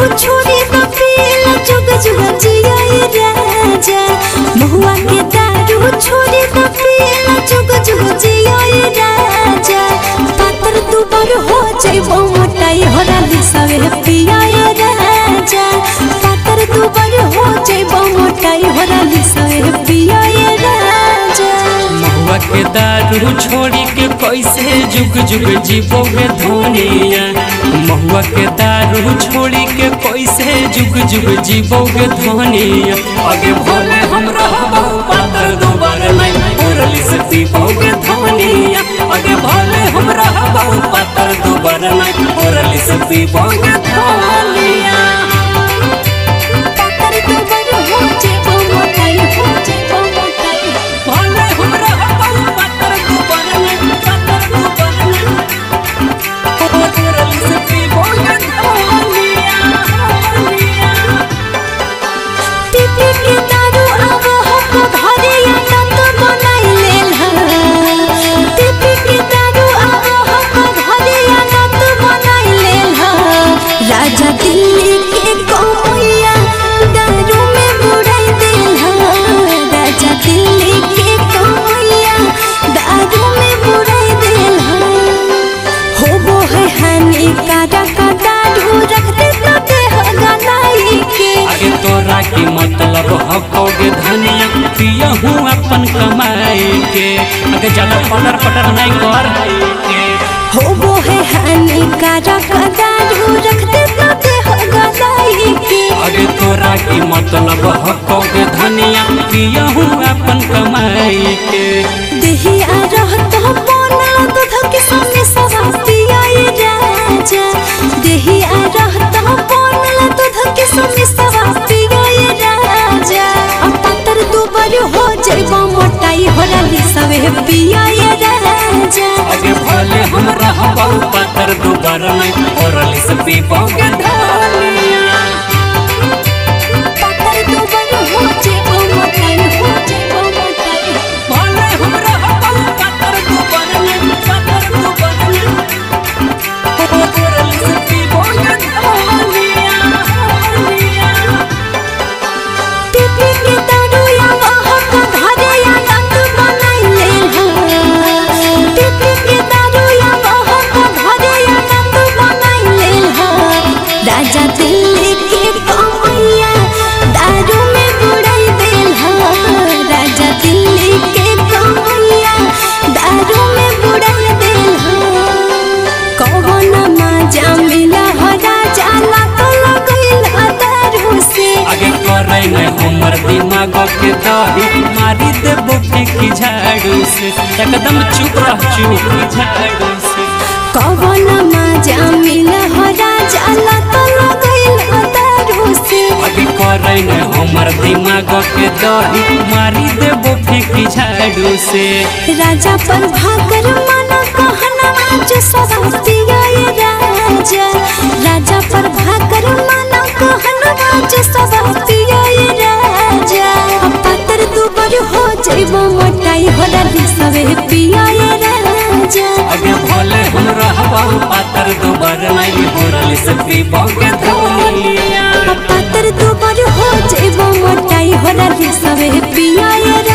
दारू छोड़ी न पियला जुग जुग जियाए राजा महुआ के दारू छोड़ी न पियला जुग जुग जियाए राजा पातर दुबर हो जाइबो मोटाई हरा दिसवे पियाए राजा पातर दुबर हो जाइबो मोटाई हरा दिसवे पियाए राजा महुआ के दारू छोड़ी के कैसे जुग जुग जीवोगे धोनिया महुआ के दारू छोड़ी के कैसे जुग जुग जीवोगे धोनिया आगे भले हम रहबो पातर दोबारा नहीं उरली से पीबोगे धोनिया आगे भले हम रहबो पातर दोबारा नहीं उरली से पीबोगे धोनिया पातर दुबर हो जाइबो मोटाई हो जाइबो मोटाई भले हम रहबो पातर दोबारा नहीं पातर दोबारा नहीं उरली से पीबोगे धोनिया पीपी के दारू आवो हो घरे या नत बनाई लेल ह पीपी के दारू आवो हो घरे या नत बनाई लेल ह राजा दिल्ली के कौया दारू में बुड़ाई देल ह राजा दिल्ली के कौया दारू में बुड़ाई देल ह होबो है हानिकारक दारू रखते तो देह गलाई के आगे तोरा की मतलब हकोगे धनिया पिया हूँ अपन कमाई के आगे ज्यादा पटर पटर नहीं कर के होबो है हानिकारक दारू रखते तो देह गलाई के आगे तोरा की मतलब हकोगे धनिया पिया हूँ अपन कमाई के देहिया रहत बनल दूध के संगे सवा पियाए राजा देहिया रहत बनल दूध के संगे सवा पियाए राजा अब पातर दुबर हो जाइबो मोटाई होला लिसवे पियाए राजा आगे भले हम रहबो पातर दोबारा नहीं ओरली से पीबोगे धनिया पातर दुबर हो जाइबो मोटाई हो जाइबो मोटाई भले हम रहबो पातर दोबारा नहीं पातर दोबारा नहीं ओरली से पीबोगे धनिया पीपी के दारू या वहाँ का घरे या नत बनाई लेल ह पीपी के दारू या वहाँ का घरे या नत बनाई लेल ह राजा दिल्ली के कमैया दारू में बुड़ाई देल ह राजा दिल्ली के कमैया दारू में बुड़ाई देल ह कौन मजा मिला हो राजा ला तो लगैल दारू से आगे करे नहीं हमर दिमाग के दही मारी देबो फेंकी झाड़ू से एकदम चुप रह चुप झाड़ू से कवन मजा मिल हो राजा लत लगैल दारू से आगे करे नहीं हमर दिमाग के दही मारी देबो फेंकी झाड़ू से राजा पर भाकर मन कहना जो सब पियाए राजा राजा पर भाकर मन कहना जो सब पियाए राजा अब पातर दुबर हो जाइबो मोटाई हो राली सबे पियाए राजा आगे भले हम रहबो पातर दोबारा नहीं होरली से पीबोगे धनिया अब पातर दुबर हो जाइबो मोटाई हो राली सबे पियाए